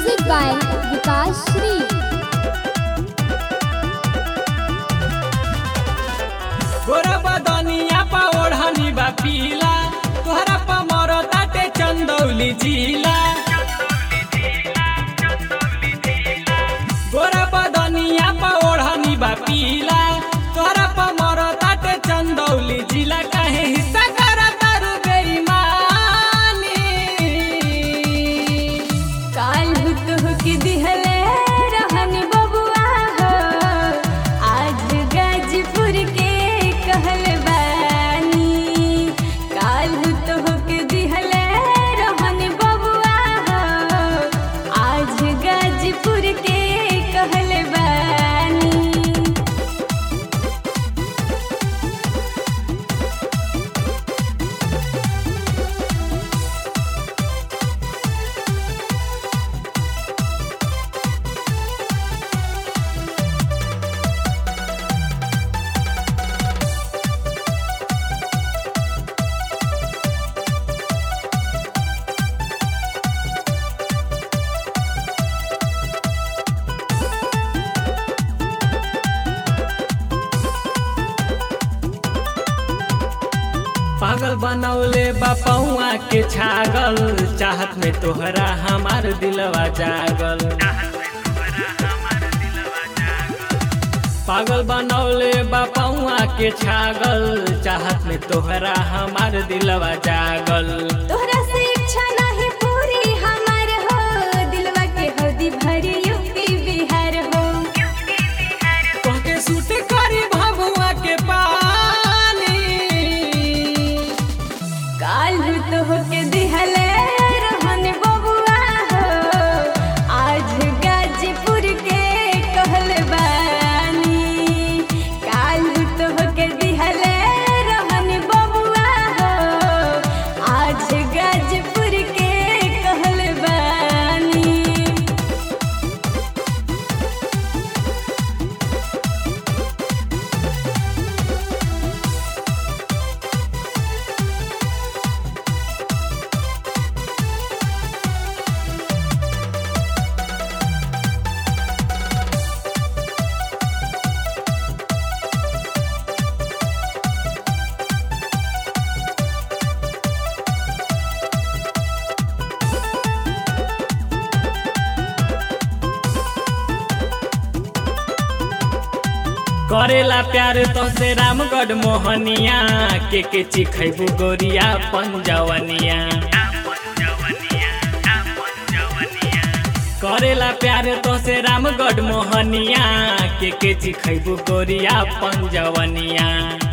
Music by Vikas Sri. गोरा बदनिया पा ओढ़नी बा पीला तोहरा पा मरो ताटे चंदौली जिला गोरा बदनिया पा ओढ़नी बा पीला तोहरा पा मरो ताटे चंदौली जिला काहे हिस्सा करा तारू बेईमानी काल तुहके दिहले रहनी बबुआ हो आज गाजीपुर के कहल बानी काल तुहके दिहले रहनी बबुआ हो आज गाजीपुर के कहल बानी पागल बनौले बापौआ के छागल चाहत में तोहरा हमार दिलवा जागल पागल बनौले बापौआ के छागल चाहत में तोहरा हमार दिलवा जागल तोहरा से इच्छा नहीं पूरी हमार हो दिलवा के हौदी भरी यूपी बिहार हो तोहके सूट करी भभुआ के पानी काल तो होके दिहले रहन बबुआ हो आज गाजीपुर के कहल बानी काल तो होके दिहले रहन बबुआ हो आज गाजीपुर के कहल बानी करेला प्यार तो से रामगढ़ मोहनिया के के चिखैबू गोरिया पंजवनिया करेला प्यार तो से रामगढ़ मोहनिया के के चिखैबू गोरिया पंजवनिया